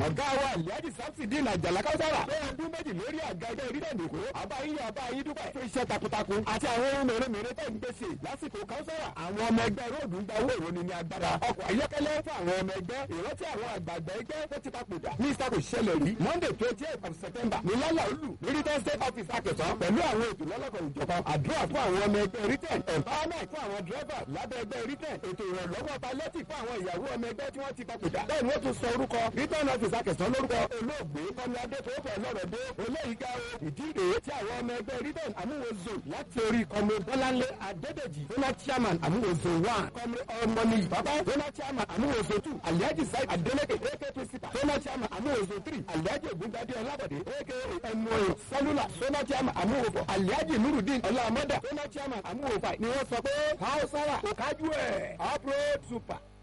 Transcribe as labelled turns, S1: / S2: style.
S1: ọ̀gá wa alhaji samsidin àjàlá káwùsára pé ọdún méjì lórí àga ẹgbẹ́ orílẹ̀ èdè èkó àbáyé àbáyé dúpẹ́ fún iṣẹ́ takuntakun àti àwọn ohun mèremère tẹ̀ ń gbèsè lásìkò káwùsára àwọn ọmọ ẹgbẹ́ róòdù ń gba owó ìròní ní agbára ọkọ̀ ayọ́kẹ́lẹ́ fún àwọn ọmọ ẹgbẹ́ ìrántí àwọn àgbààgbà ẹgbẹ́ tó ti papòdà ní ìsàkó ṣẹlẹ̀ rí monday twenty eight of september ní lálà olù ní return state office akẹsàn pẹ̀lú àwọn ètò lọ́lọ́kan ìjọba àdúrà fún àwọn ọmọ ẹgbẹ́ return empowerment fún àwọn driver lábẹ́ ẹgbẹ́ return ètò ìrànlọ́wọ́ palliative fún àwọn ìyàwó ọmọ ẹgbẹ́ tí wọ́n ti papòdà bẹ́ẹ̀ ni wọ́n tún sọ orúkọ return office akẹsàn lórúkọ olóògbé kọ́ni adétòófẹ́ lọ́rọ̀dé olóyìíká o ìdí rèé tí àwọn ọmọ ẹgbẹ́ return àmúwòzò láti orí kọ́mi bọ́láńlé adédèjì donald chairman àmúwòzò one kọ́mi ọmọnì bàbá donald chairman àmúwòzò two alhaji said adeleke ak principal donald chairman àmúwòzò three alhaji ògúngbadé ọlábọ̀dé ak ẹnuoyè sẹlúlà donald chairman àmúwòfọ̀ alhaji nurudeen ọlámọ́dà donald chairman àmúwòfà ni wọ́n sọ pé hausa wa kò kájú ẹ̀ uproad super.